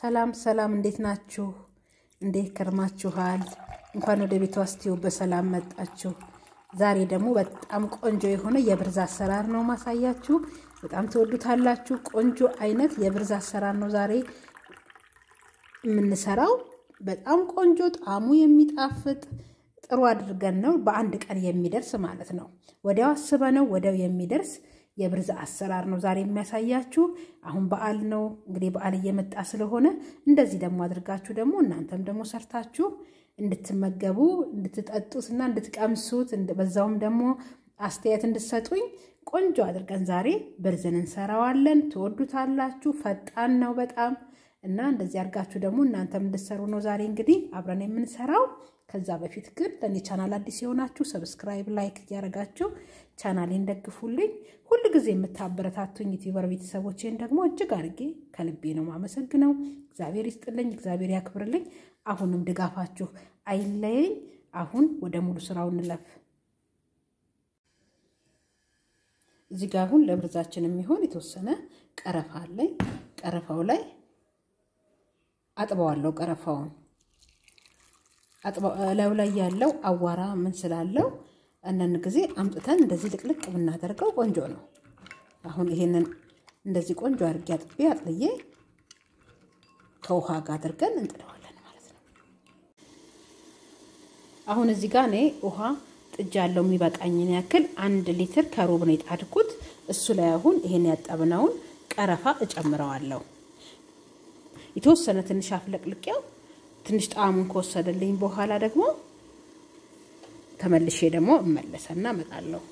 ሰላም ሰላም፣ እንዴት ናችሁ? እንዴት ከርማችኋል? እንኳን ወደ ቤቷ ስቲው በሰላም መጣችሁ። ዛሬ ደግሞ በጣም ቆንጆ የሆነ የብርዝ አሰራር ነው ማሳያችሁ። በጣም ትወዱታላችሁ። ቆንጆ አይነት የብርዝ አሰራር ነው ዛሬ የምንሰራው። በጣም ቆንጆ ጣዕሙ የሚጣፍጥ ጥሩ አድርገን ነው በአንድ ቀን የሚደርስ ማለት ነው። ወዲያው አስበነው ወዲያው የሚደርስ የብርዝ አሰራር ነው ዛሬ የሚያሳያችሁ። አሁን በዓል ነው እንግዲህ በዓል እየመጣ ስለሆነ እንደዚህ ደግሞ አድርጋችሁ ደግሞ እናንተም ደግሞ ሰርታችሁ እንድትመገቡ እንድትጠጡት እና እንድትቀምሱት በዛውም ደግሞ አስተያየት እንድትሰጡኝ ቆንጆ አድርገን ዛሬ ብርዝን እንሰራዋለን። ትወዱታላችሁ። ፈጣን ነው በጣም እና እንደዚህ አድርጋችሁ ደግሞ እናንተም እንድትሰሩ ነው ዛሬ እንግዲህ አብረን የምንሰራው። ከዛ በፊት ግን ለእኔ ቻናል አዲስ የሆናችሁ ሰብስክራይብ፣ ላይክ እያደረጋችሁ ቻናሌን ደግፉልኝ። ሁል ጊዜ የምታበረታቱኝ ዩቲዩበር ቤተሰቦቼን ደግሞ እጅግ አድርጌ ከልቤ ነው ማመሰግነው። እግዚአብሔር ይስጥልኝ፣ እግዚአብሔር ያክብርልኝ። አሁንም ድጋፋችሁ አይለየኝ። አሁን ወደ ሙሉ ስራው እንለፍ። እዚህ ጋር አሁን ለብርዛችን የሚሆን የተወሰነ ቀረፋ አለኝ። ቀረፋው ላይ አጥበዋለሁ። ቀረፋውን ላዩ ላይ ያለው አዋራ ምን ስላለው አንዳንድ ጊዜ አምጥተን እንደዚህ ልቅልቅ ብናደርገው ቆንጆ ነው። አሁን ይሄንን እንደዚህ ቆንጆ አድርጌ አጥቤ አጥልዬ ከውሃ ጋር አድርገን እንጥለዋለን ማለት ነው። አሁን እዚህ ጋር እኔ ውሃ ጥጃ ያለው የሚበቃኝን ያክል አንድ ሊትር ከሩብ ነው የጣድኩት። እሱ ላይ አሁን ይሄን ያጠብነውን ቀረፋ እጨምረዋለሁ። የተወሰነ ትንሽ አፍለቅልቄው ትንሽ ጣዕሙን ከወሰደልኝ በኋላ ደግሞ ተመልሼ ደግሞ እመለሰና እመጣለሁ።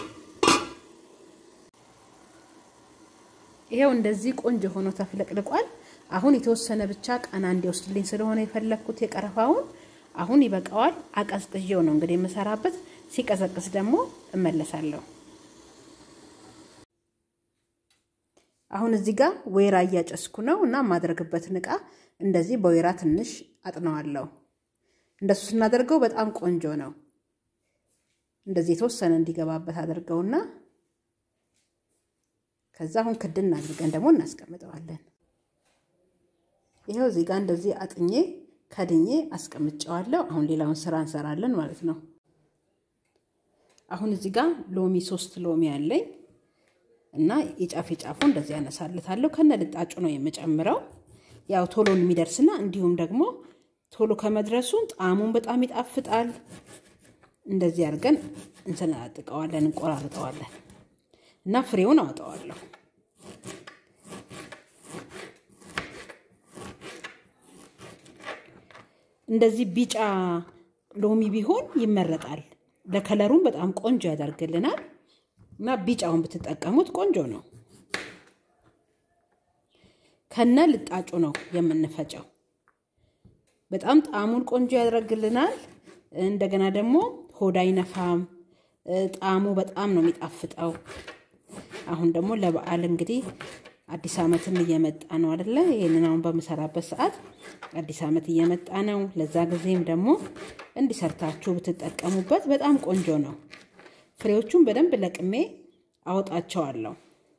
ይሄው እንደዚህ ቆንጆ ሆኖ ተፍለቅልቋል። አሁን የተወሰነ ብቻ ቀና እንዲወስድልኝ ስለሆነ የፈለግኩት የቀረፋውን አሁን ይበቃዋል። አቀዝቅዤው ነው እንግዲህ የምሰራበት። ሲቀዘቅዝ ደግሞ እመለሳለሁ። አሁን እዚህ ጋር ወይራ እያጨስኩ ነው እና የማደርግበትን እቃ እንደዚህ በወይራ ትንሽ አጥነዋለሁ። እንደሱ ስናደርገው በጣም ቆንጆ ነው። እንደዚህ የተወሰነ እንዲገባበት አድርገውና ከዛ አሁን ክድን አድርገን ደግሞ እናስቀምጠዋለን። ይኸው እዚህ ጋር እንደዚህ አጥኜ ከድኜ አስቀምጨዋለሁ። አሁን ሌላውን ስራ እንሰራለን ማለት ነው። አሁን እዚህ ጋር ሎሚ ሶስት ሎሚ አለኝ እና የጫፍ የጫፉ እንደዚህ ያነሳልታለሁ። ከነ ልጣጩ ነው የምጨምረው ያው ቶሎ የሚደርስና እንዲሁም ደግሞ ቶሎ ከመድረሱ ጣዕሙን በጣም ይጣፍጣል። እንደዚህ አድርገን እንሰነጣጥቀዋለን፣ እንቆራርጠዋለን እና ፍሬውን አወጣዋለሁ። እንደዚህ ቢጫ ሎሚ ቢሆን ይመረጣል። ለከለሩም በጣም ቆንጆ ያደርግልናል እና ቢጫውን ብትጠቀሙት ቆንጆ ነው። ከነ ልጣጩ ነው የምንፈጨው። በጣም ጣዕሙን ቆንጆ ያደርግልናል። እንደገና ደግሞ ሆድ አይነፋም። ጣዕሙ በጣም ነው የሚጣፍጠው። አሁን ደግሞ ለበዓል እንግዲህ አዲስ ዓመትም እየመጣ ነው አደለ? ይህንን አሁን በምሰራበት ሰዓት አዲስ ዓመት እየመጣ ነው። ለዛ ጊዜም ደግሞ እንዲሰርታችሁ ብትጠቀሙበት በጣም ቆንጆ ነው። ፍሬዎቹን በደንብ ለቅሜ አወጣቸዋለሁ።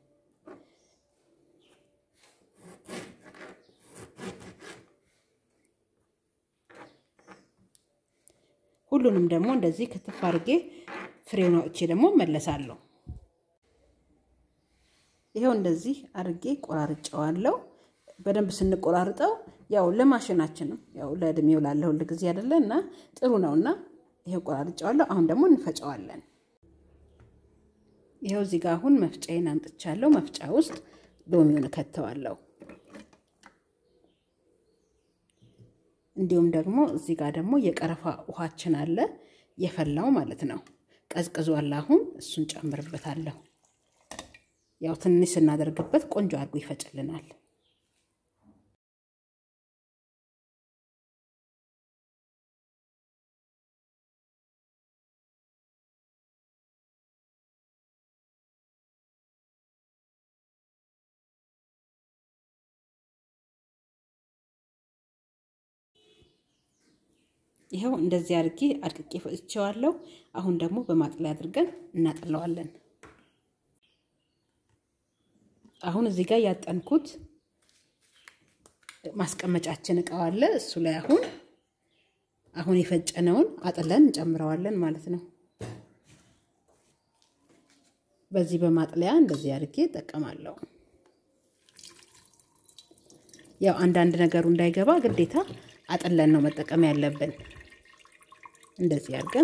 ሁሉንም ደግሞ እንደዚህ ክትፍ አድርጌ ፍሬውን አውጥቼ ደግሞ መለሳለሁ። ይኸው እንደዚህ አድርጌ ቆራርጨዋለሁ። በደንብ ስንቆራርጠው ያው ለማሽናችንም ያው ለእድሜው ላለ ሁል ጊዜ አይደለ እና ጥሩ ነው እና ይኸው ቆራርጨዋለሁ። አሁን ደግሞ እንፈጨዋለን። ይኸው እዚህ ጋር አሁን መፍጫዬን አምጥቻለሁ። መፍጫ ውስጥ ሎሚውን እከተዋለሁ። እንዲሁም ደግሞ እዚህ ጋር ደግሞ የቀረፋ ውሃችን አለ የፈላው ማለት ነው። ቀዝቅዟል። አሁን እሱን ጨምርበታለሁ። ያው ትንሽ ስናደርግበት ቆንጆ አድርጎ ይፈጭልናል። ይኸው እንደዚህ አድርጌ አድቅቄ ፈጭቼዋለሁ። አሁን ደግሞ በማጥለያ አድርገን እናጥለዋለን። አሁን እዚህ ጋር ያጠንኩት ማስቀመጫችን እቃው አለ። እሱ ላይ አሁን አሁን የፈጨነውን አጥለን እንጨምረዋለን ማለት ነው። በዚህ በማጥለያ እንደዚህ አድርጌ እጠቀማለሁ። ያው አንዳንድ ነገሩ እንዳይገባ ግዴታ አጥለን ነው መጠቀም ያለብን። እንደዚህ አድርገን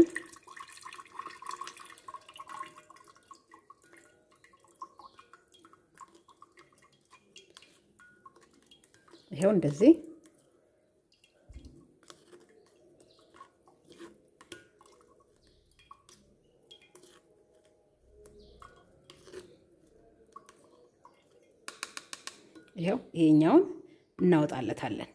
ይኸው እንደዚህ ይኸው ይሄኛውን እናወጣለታለን።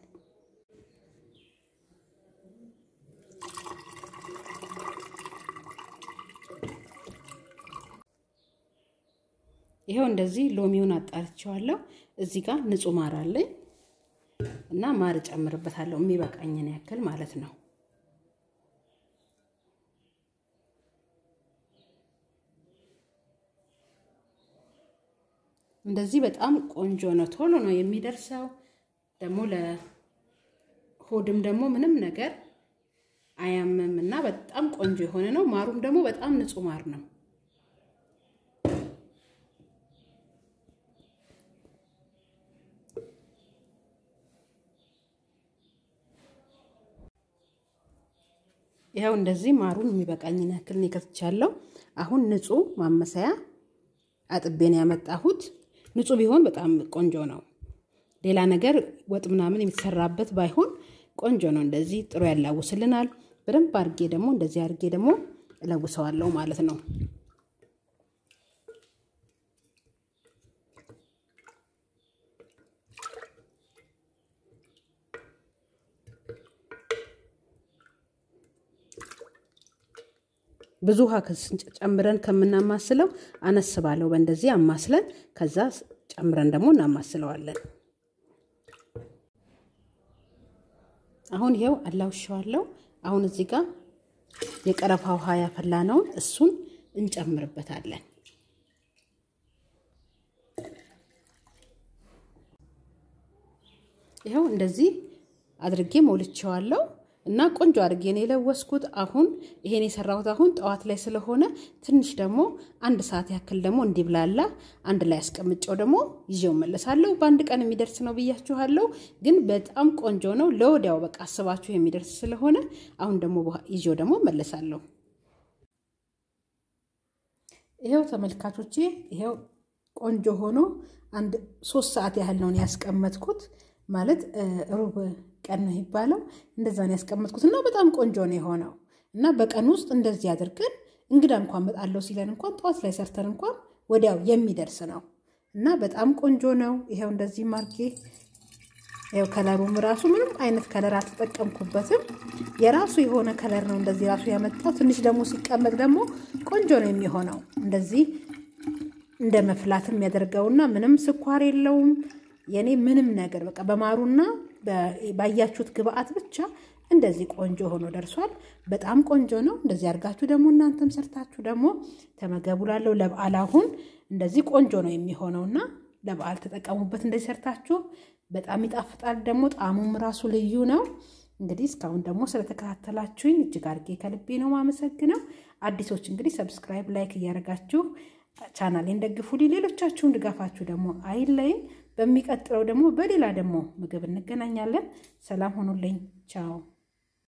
ይኸው እንደዚህ ሎሚውን አጣርቼዋለሁ። እዚህ ጋር ንጹህ ማር አለኝ እና ማር እጨምርበታለሁ የሚበቃኝን ያክል ማለት ነው። እንደዚህ በጣም ቆንጆ ነው። ቶሎ ነው የሚደርሰው። ደግሞ ለሆድም ደግሞ ምንም ነገር አያምም እና በጣም ቆንጆ የሆነ ነው። ማሩም ደግሞ በጣም ንጹህ ማር ነው። ይኸው እንደዚህ ማሩን የሚበቃኝን ያክል ነው ከትቻለሁ። አሁን ንጹህ ማመሰያ አጥቤን ያመጣሁት ንጹህ ቢሆን በጣም ቆንጆ ነው። ሌላ ነገር ወጥ ምናምን የሚሰራበት ባይሆን ቆንጆ ነው። እንደዚህ ጥሩ ያላውስልናል። በደንብ አድርጌ ደግሞ እንደዚህ አድርጌ ደግሞ እለውሰዋለሁ ማለት ነው። ብዙ ውሃ ጨምረን ከምናማስለው አነስ ባለው በእንደዚህ አማስለን ከዛ ጨምረን ደግሞ እናማስለዋለን። አሁን ይኸው አላውሸዋለሁ። አሁን እዚህ ጋር የቀረፋ ውሃ ያፈላነውን እሱን እንጨምርበታለን። ይኸው እንደዚህ አድርጌ ሞልቼዋለሁ እና ቆንጆ አድርጌ ነው የለወስኩት። አሁን ይሄን የሰራሁት አሁን ጠዋት ላይ ስለሆነ ትንሽ ደግሞ አንድ ሰዓት ያክል ደግሞ እንዲብላላ አንድ ላይ አስቀምጨው ደግሞ ይዤው መለሳለሁ። በአንድ ቀን የሚደርስ ነው ብያችኋለሁ፣ ግን በጣም ቆንጆ ነው። ለወዲያው በቃ አስባችሁ የሚደርስ ስለሆነ አሁን ደግሞ ይዤው ደግሞ መለሳለሁ። ይኸው ተመልካቾቼ፣ ይኸው ቆንጆ ሆኖ አንድ ሶስት ሰዓት ያህል ነው ያስቀመጥኩት ማለት ሩብ ቀን ነው የሚባለው። እንደዛ ነው ያስቀመጥኩት እና በጣም ቆንጆ ነው የሆነው እና በቀን ውስጥ እንደዚህ አድርገን እንግዳ እንኳን መጣለው ሲለን እንኳን ጠዋት ላይ ሰርተን እንኳን ወዲያው የሚደርስ ነው እና በጣም ቆንጆ ነው። ይኸው እንደዚህ ማርኬ ይኸው ከለሩም ራሱ ምንም አይነት ከለር አልተጠቀምኩበትም። የራሱ የሆነ ከለር ነው እንደዚህ ራሱ ያመጣው። ትንሽ ደግሞ ሲቀመጥ ደግሞ ቆንጆ ነው የሚሆነው እንደዚህ እንደ መፍላትም ያደርገውና ምንም ስኳር የለውም። የኔ ምንም ነገር በቃ በማሩና ባያችሁት ግብአት ብቻ እንደዚህ ቆንጆ ሆኖ ደርሷል። በጣም ቆንጆ ነው። እንደዚህ አድርጋችሁ ደግሞ እናንተም ሰርታችሁ ደግሞ ተመገቡላለሁ። ለበዓል አሁን እንደዚህ ቆንጆ ነው የሚሆነውና ለበዓል ተጠቀሙበት። እንደዚህ ሰርታችሁ በጣም ይጣፍጣል። ደግሞ ጣዕሙም ራሱ ልዩ ነው። እንግዲህ እስካሁን ደግሞ ስለተከታተላችሁኝ እጅግ አድርጌ ከልቤ ነው ማመሰግነው። አዲሶች እንግዲህ ሰብስክራይብ፣ ላይክ እያደረጋችሁ ቻናሌን ደግፉልኝ። ሌሎቻችሁን ድጋፋችሁ ደግሞ አይለይም። በሚቀጥለው ደግሞ በሌላ ደግሞ ምግብ እንገናኛለን። ሰላም ሆኑልኝ። ቻው